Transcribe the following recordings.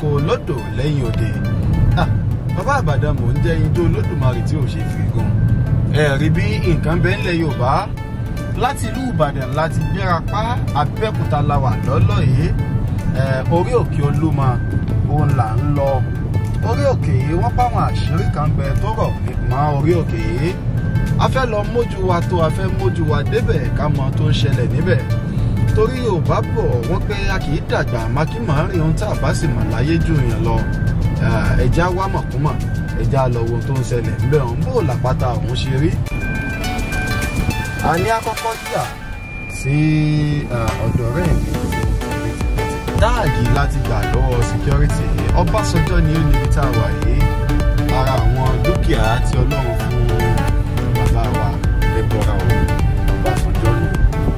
lóko lódò lẹ́yìn òde Ah, bàbá àbàdàn mò ń jẹ́ ijó olódùmarè tí ò ṣe fi gùn ẹ rí bí nǹkan bẹ́ẹ̀ ńlẹ̀ yorùbá láti ìlú ìbàdàn láti gbéra pa abẹ́òkúta la wà lọ́lọ́ yìí ẹ, orí òkè olúmọ òun là ń lọ orí òkè yìí wọ́n bá àwọn àṣírí kan bẹ tó rọ̀ mọ́ orí òkè yìí a fẹ́ lọ mójú wa tó a fẹ́ mójú wa débẹ̀ ká mọ tó ń ṣẹlẹ̀ níbẹ̀ torí yorùbá bọ̀ wọ́n pé a kì í dàgbà mákìmọ̀ rìn ohun tá a bá sì mọ̀ láyé jù yàn lọ ẹja wá mọ̀kúmọ̀ ẹja lọ wo tó ń ṣẹlẹ̀ ńbẹ̀ ọ̀hún bó làpáta ọ̀hún ṣe rí. a ní àkọ́kọ́ jà sí ọ̀dọ̀ rẹ̀ mi táàgì láti gbà lọ́wọ́ security ọbásanjọ́ ni ó níbi tá a wà yìí ara àwọn dúkìá tí ọlọ́run fún bàbá wa lẹ́bọ̀ra òun ọbásanjọ́ nù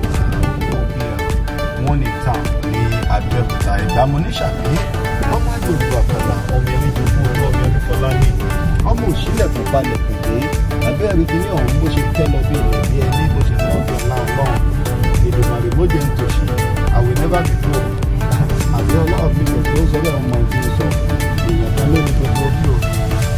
wọ́n ní town ní abẹ́òkúta ìdámọ́ níṣàbí ọmọ àjòjò àkàlà ọmọ ẹni jogún owó ọmọ ẹni fọlá ní ọmọ òṣìlẹ̀ tó balẹ̀ pèlè abẹ́rẹ́ kìíní ọ̀hún bó ṣe tẹ́ lọ bí ilẹ̀ bí ẹni bó ṣe tọ́ ọ̀dọ̀ láàbọ̀n ìdùnnàrè mọ́jẹ̀ ń tòṣì I will never be broke àbí ọlọ́run mi kò tó sọ bẹ́ẹ̀ ọmọ ìdí sọ èèyàn kan ló ní gbogbo bí o.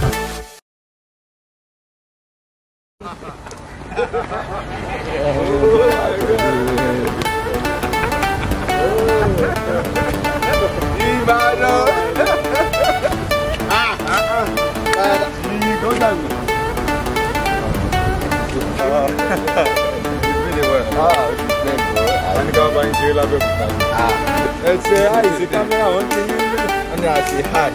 Ìbàdàn. Ìgò dàgbà. Really well. Ah, this is great, bro. I think I'll buy you lábẹ́òkúta. Ah. Ẹ ṣe àìsí kámẹ́rà wọn ti ní. Wọ́n ní àti hard.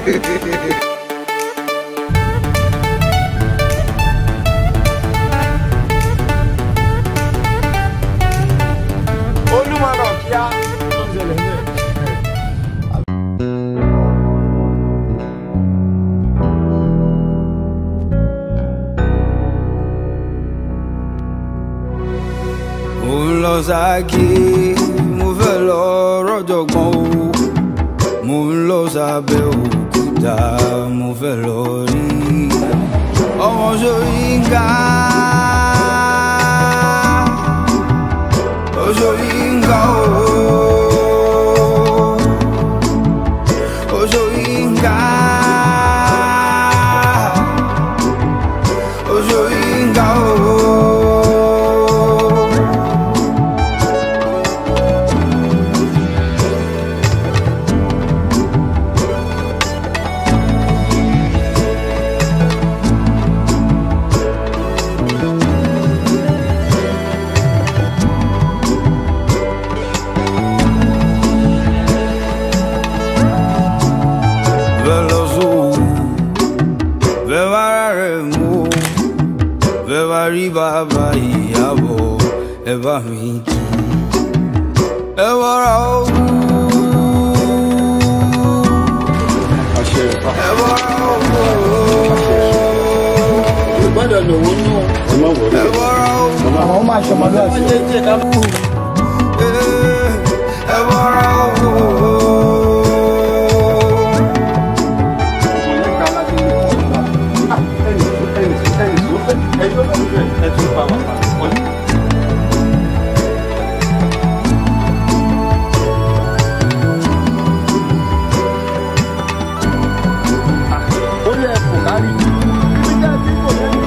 olúmọ̀ràn kíá tó ń ṣẹlẹ̀ ní ẹ̀. mo ń lọ sáàkì mo fẹ́ lọ rọ́jọ̀gbọ́n o mo ń lọ sábẹ́ òkúta mo fẹ́ lọ rí ọmọ Ṣóyínká ó Ṣóyínká o ó Ṣóyínká ó Ṣóyínká o. veloso bẹ́ẹ̀ rẹ̀ mú bẹ́ẹ̀ bá rí bàbá ìyàbọ̀ ẹ bá mi kí ẹ bọ́ra owó ẹ bọ́ra owó gbọ́dọ̀ lòwó nù. ẹ bọ́ra owó àwọn máa ṣọmọdé àti. ẹ bọ́ra owó. orí ẹ̀ kò kárí. ibi tẹ́ ẹ ti kò lẹ́nu.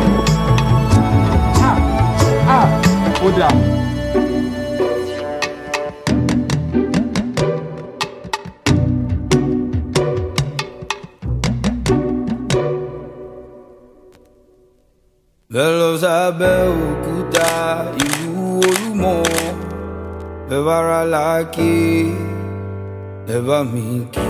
ó dà. bẹ́ẹ̀ lọ sábẹ́ òkúta ìlú olúmọ ẹ bá ra láàkì ẹ bá mi kí.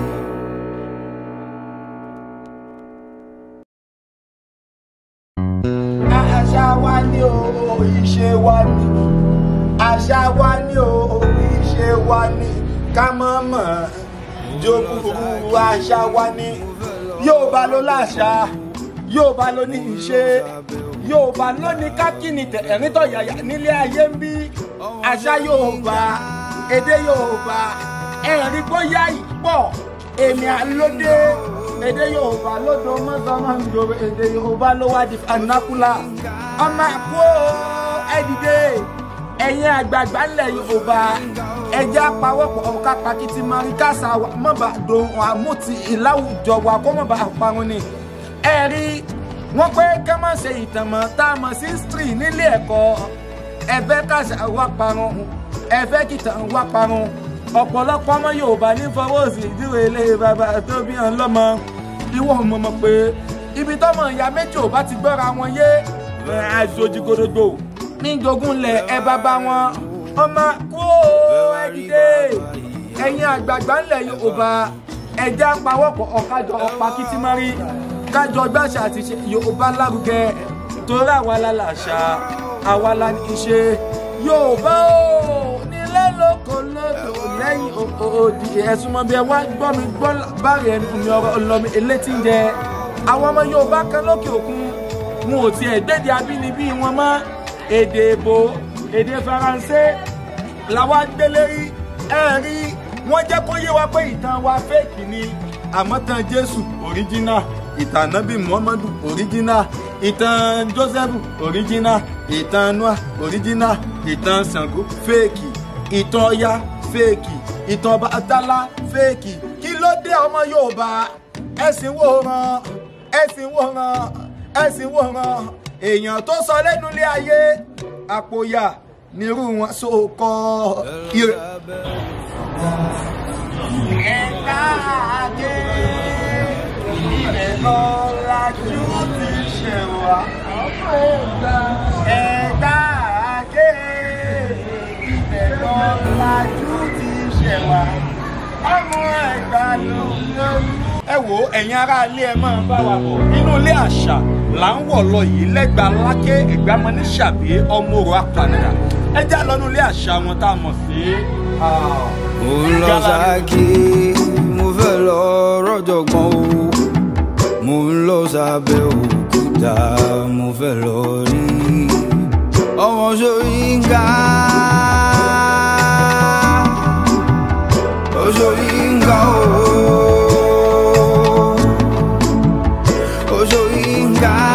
àṣà wa ni o ìṣe wa ni àṣà wa ni o ìṣe wa ni ká mọ̀ mọ̀ jogún àṣà wa ni Yorùbá ló láṣà Yorùbá ló ní ìṣe Yorùbá ló ní kákìnì ẹ̀rín tọ̀yàyà nílé ayé ń bí àṣà Yorùbá èdè Yorùbá ẹ̀rí bóyá ìpọ̀ èmi àlódé èdè Yorùbá lódò mọ́sánmọ́ ń jòrò èdè Yorùbá ló wá di fanakula ọmọ àpò ẹ̀dìdè ẹ̀yin àgbààgbà ńlẹ̀ yorùbá ẹjẹ́ apawọ́pọ̀ ọ̀ka pàkìtì mọ̀ríkàsá wa mọ̀bà dohun àmúti ìláwùjọ wa kó mọ̀bà parun ni. ẹ rí wọn pé ká má ṣe ìtànmọ́ tá a mọ̀ sí history nílé ẹ̀kọ́ ẹ̀fẹ́ kàṣà wá parun ẹ̀fẹ́ kìtàn wá parun ọ̀pọ̀lọpọ̀ ọmọ yorùbá ní fọwọ́ sí ìdíwọ̀ ilé bàbá tó bí hàn lọ́mọ ìwọ mọ̀ mọ̀ pé ibi tọ́mọ ìyá méjì ò bá ti gbọ́ra wọn yé àjòjì gòdògbò ní jogún lẹ̀ ẹ bàbá wọn ọmọ kó ẹ dìde ẹ̀yin àgbààgbà ńlẹ̀ yorùbá ẹja pawọ́pọ̀ ọ̀kájọ ọ̀pá kìtìmọ́rí kájọ gbàṣà àti ṣe yorùbá lárugẹ torí àwa la làṣà àwa la ní í ṣe yorùbá o nílẹ̀ lóko lódò lẹ́yìn òdì ẹ̀sùn mọ́ bí ẹ wá gbọ́ mi gbọ́ báyìí ẹni mi ọ̀rọ̀ ọlọ́mi elétí ń jẹ àwọn ọmọ yorùbá kan lókè òkun wọn ò tiẹ̀ gbéde abínibí wọn mọ́ èdè èbó èdè faransé làwa gbélé rí ẹ rí wọn jẹ́ kó yé wa pé ìtàn wa fẹ́ẹ̀kì ni àmọ́ tàn jésù òríjínà ìtàn nábì muhammadu òríjínà ìtàn joseph òríjínà ìtàn noah òríjínà ìtàn ṣàngó fẹ́ẹ̀kì ìtàn ọya fẹ́ẹ̀kì ìtàn bàtálá fẹ́ẹ̀kì kí ló dé ọmọ yorùbá ẹ̀sìn wo ran ẹ̀sìn wo ran ẹ̀sìn wo ran èèyàn tó sọ lẹ́nu ilé ayé àpòyà nírú wọn so kọ ire. ẹ̀ka àgé ilẹ̀ lọ́lájú ti ṣe wá. ẹ̀ka àgé ilẹ̀ lọ́lájú ti ṣe wá. ọmọ ẹ̀gbá ló lórí ẹ wo ẹ̀yin ará ilé ẹ máa bá wa bọ̀ nínú ilé àṣà là ń wọ̀ lọ yìí lẹ́gbàá lákè ìgbàmọ́ ní ṣàbí ọmọ òrò apànìyà ẹ já lọ́nu ilé àṣà wọn tá a mọ̀ sí. mo ń lọ sáàkì mo fẹ́ lọ rọ́jọ̀gbọ́n o mo ń lọ sábẹ́ òkúta mo fẹ́ lọ rí ọmọ Ṣóyínká Ṣóyínká o Ṣóyínká.